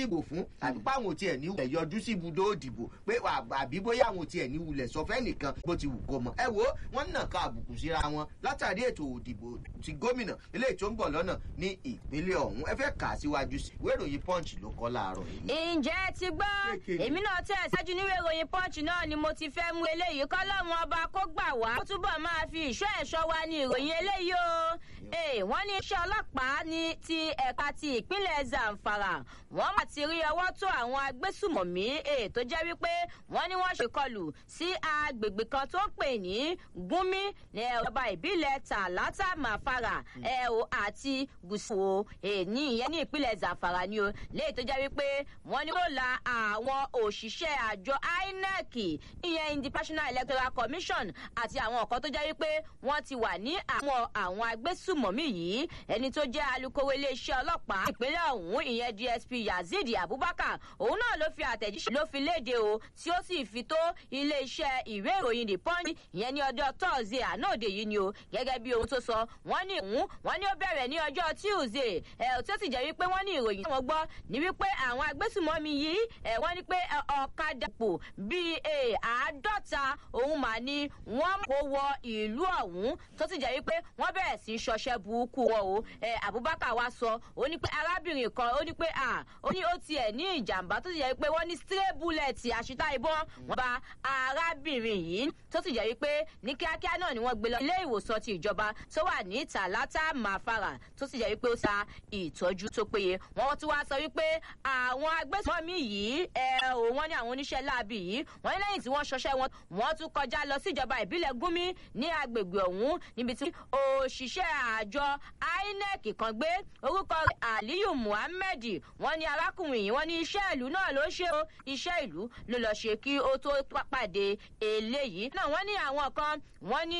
dìbò fún àbí pé àwọn ò tiẹ̀ ní wulẹ̀ yọjú sí ibùdó òdìbò pé àbí bóyá àwọn ò tiẹ̀ ní wulẹ̀ sọ fẹ́ nìkan bó ti wù kó mọ̀ ẹ wo wọ́n nà ká àbùkù síra wọn látàrí ètò òdìbò ti gómìnà eléyìí tó ń bọ̀ lọ́nà ní ìpínlẹ̀ ọ̀hún ẹ fẹ́ kà á síwájú sí ìwé ìròyìn punch ló kọ́ láàárọ̀ yìí. ǹjẹ́ ti gbọ́ èmi náà tẹ̀ ṣáájú níwé ìròyìn punch náà ni mo ti fẹ́ mú eléyìí kọ́ lọ́run ọba kó gbà wá kó túbọ̀ máa fi ìṣọ́ ẹ̀ṣọ́ wa ní ìròyìn eléyìí o wọ́n ní iṣẹ́ ọlọ́pàá ní ti ẹ̀ka ti ìpínlẹ̀ zamfara wọ́n mà ti rí ọwọ́ tó àwọn agbésùmọ̀mí tó jẹ́ wípé wọ́n ní wọ́n ṣèkọlù sí agbègbè kan tó ń pè ní gúnmí ní ọba ìbílẹ̀ tàlátà màfàrà àti gùsùwò ní ìyẹn ní ìpínlẹ̀ zamfara ni o léyìí tó jẹ́ wípé wọ́n ní wọ́n la àwọn òṣìṣẹ́ àjọ inec ìyẹn international electoral commission àti àwọn ọ̀kan tó jẹ́ wípé wọ́n ti wà ní àwọn àwọn agbésùmọ̀mí yìí ẹni tó jẹ́ alūkkóró iléeṣẹ́ ọlọ́pàá ìpínlẹ̀ ọ̀hún ìyẹn dsp yazid abubakar òun náà ló fi àtẹ̀jíṣẹ́ ló fi léde o tí ó sì fi tó iléeṣẹ́ ìwé ìròyìn the punch ìyẹn ní ọjọ́ thursday àná òde yìí ni o gẹ́gẹ́ bí ohun tó sọ wọ́n ní òun wọ́n ní ó bẹ̀rẹ̀ ní ọjọ́ tuesday ẹ̀ tí ó sì jẹ́ wípé wọ́n ní ìròyìn tí wọ́n gbọ́ ní wípé àwọn agbésùmọ̀mí yìí ẹ̀ wọ́n ní pé ọ̀kadà pò bíi àádọ́ta òun mà ní wọ́n kó wọ ìlú ọ̀hún tó sì jẹ́ wípé wọ́n bẹ̀rẹ̀ sí í ṣọṣẹ́ burúkú wọn o abubakar wa sọ ó ní pé arábìnrin kan ó ní pé ó ní ó tiẹ̀ ní ìjàmbá tó sì jẹ́ wípé wọ́n ní stray bullet àṣìta ìbọn wọ́n bá arábìnrin yìí tó sì jẹ́ wípé ní kíákíá náà ni wọ́n gbé lọ ilé ìwòsàn ti ìjọba tó wà ní tàlátà màfàrà tó sì jẹ́ wípé ó sa ìtọ́jú tó péye wọ́n tún wá sọ wípé àwọn agbésùnmọ̀mí yìí ẹ̀ ò wọ́n ní àwọn oníṣẹ́ láabi yìí wọ́n ní lẹ́yìn tí wọ́n ṣọṣẹ́ wọn wọ́n tún kọjá lọ sí ìjọba ìbílẹ̀ gúnmí ní agbègbè ọ̀hún níbi tí òṣìṣẹ́ àjọ inec kan gbé orúkọ aliyu muhammed wọ́n ní arákùnrin yìí wọ́n ní iṣẹ́ ìlú náà ló ṣe o iṣẹ́ ìlú ló lọ ṣe kí ó tó pàdé eléyìí náà wọ́n ní àwọn kan wọ́n ní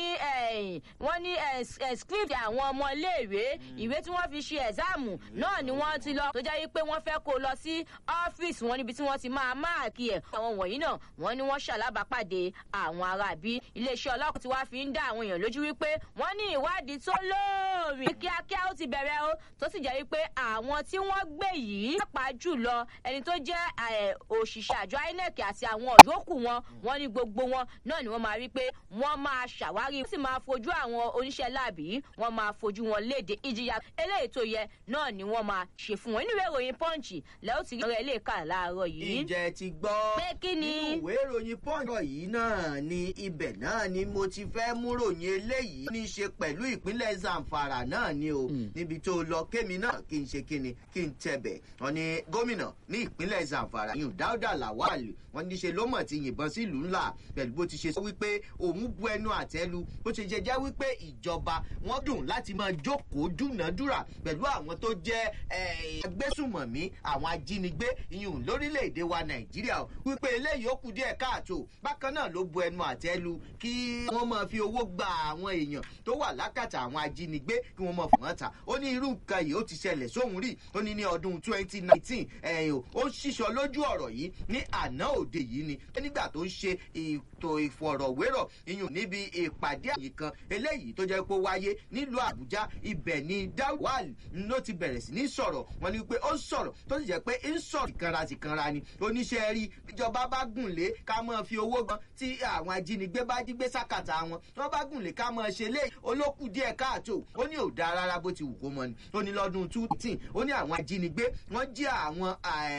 wọ́n ní script àwọn ọmọ iléèwé ìwé tí wọ́n fi ṣe ẹ̀sáàmù náà ni wọ́n ti lọ tó jẹ́ pé wọ́n fẹ́ kó lọ sí ọ́fíìsì wọn níbi tí wọ́n ti máa máàkì ẹ̀ àwọn wọ̀nyí náà wọ́n ní wọ́n ṣàlábàápàdé àwọn aráàbí iléeṣẹ́ ọlọ́pàá tí wàá fi ń dá àwọn èèyàn lójú wípé wọ́n ní ìwádìí tó lóòrìn kíákíá ó ti bẹ̀rẹ̀ o tó sì jẹ́ wípé àwọn tí wọ́n gbé yìí pàápàá jùlọ ẹni tó jẹ́ òṣìṣẹ́ àjọ inec àti àwọn yòókù wọn wọ́n ní gbogbo wọn náà ni wọ́n máa rí pé wọ́n máa ṣàwárí wọ́n sì máa fojú àwọn oníṣẹ́ láàbì yìí wọ́n máa fojú wọn léde ìjìyà eléyìí tó yẹ náà ni wọ́n máa ṣe fún wọn nínú ìròyìn punch lẹ́yìn tí ọ̀rẹ́ ilé kà láàárọ̀ yìí. ǹjẹ́ ti gbọ́ pé kí ni. nínú ìwé ìròyìn punch yìí náà ni ibẹ̀ náà ni mo ti fẹ́ mú ròyìn eléyìí ní í ṣe pẹ̀lú ìpínlẹ̀ zamfara náà ni o níbi tó lọ kémi náà kí n ṣe kíni kí n tẹ̀bẹ̀ wọn ni gómìnà ní ìpínlẹ̀ zamfara yìí dáúdà làwálì wọn ní ṣe ló mọ̀ ti yìnbọn sílùú ńlá pẹ̀lú bó ti ṣe sọ wípé òun bu ẹnu àtẹ́lu bó ṣe jẹ́ jẹ́ wípé ìjọba wọn dùn láti máa jókòó dúnàádúrà pẹ̀lú àwọn tó jẹ́ agbésùmọ̀mí àwọn ajínigbé ìyún lórílẹ̀‐èdè wa nàìjíríà wípé eléyìí ó kù díẹ̀ káàtó bákan náà ló bu ẹnu àtẹ́lu kí wọ́n máa fi owó gba àwọn èèyàn tó wà lákàtà àwọn ajínigbé kí wọ́n máa fún wọn ta ó ní irú nǹkan yìí ó ti ṣẹlẹ̀ sóhun rí ó ní ní ọdún twenty nineteen ẹ̀yìn ó ṣíṣọ lójú ọ̀rọ̀ yìí ní àná òde yìí ni nígbà tó ń ṣe ètò ìfọ̀rọ̀wérọ̀ iyùn níbi ìpàdé àyè kan eléyìí tó jẹ́ pé ó wáyé nílùú àbújá ibẹ̀ ni dáwàl ló ti bẹ̀rẹ̀ sí ní sọ̀rọ̀ wọn ni pé ó sọ̀rọ̀ tó sì jẹ́ pé ń sọ̀rọ̀ tìkanra tìkanra ni oníṣẹ́ rí ìjọba bá gùn lé ká máa fi owó gan tí àwọn ajínigbé bá jí gbé sákàtà wọn wọn bá gùn lé ká máa ṣe lé olókù díẹ̀ káàtó ó ní ò dáa rárá bó ti wù kó mọ ni ó ní lọ́dún two eighteen ó ní àwọn ajínigbé wọ́n jí àwọn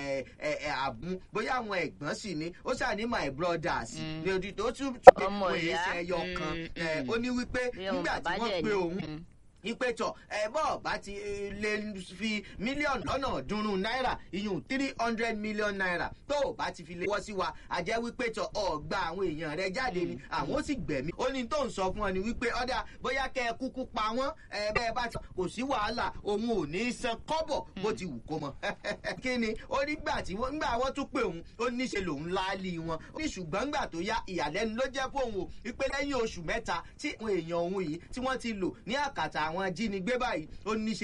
àbùn bóyá àwọn ẹ̀gbọ́n sì ni ó ṣàní my brothers ní odi tó tún pé wọ́n èé ṣe ẹyọ kan ó ní wípé nígbà tí wọ́n pe òun ìpètọ̀ ẹ̀bọ̀ bá ti lè fi mílíọ̀nù lọ́nà ọ̀ọ́dúnrún náírà iyùn three hundred million naira tó o bá ti fi lè wọ́ sí wa àjẹ́ wípé tọ̀ ọ̀gbà àwọn èèyàn rẹ jáde ni àwọn ó sì gbẹ̀mí ó ní tó ń sọ fún ọ ni wípé ọ̀dà bóyá kẹ́ ẹ kúkú pa wọ́n ẹ bẹ́ẹ̀ bá ti kò sí wàhálà òun ò ní í san kọ́bọ̀ bó ti wù kó mọ. kí ni ó ní gbà tí wọ́n gbà wọ́n tún pé òun ó níṣe lòun láálí wọn ó ní ṣùgbọ́n gbà tó yá ìyàlẹ́nu ló jẹ́ fóun o wípé lẹ́yìn oṣù mẹ́ta tí àwọn èèyàn òun yìí tí wọ́n ti lò ní àkàtà àwọn ajínigbé báyìí ó ní ṣe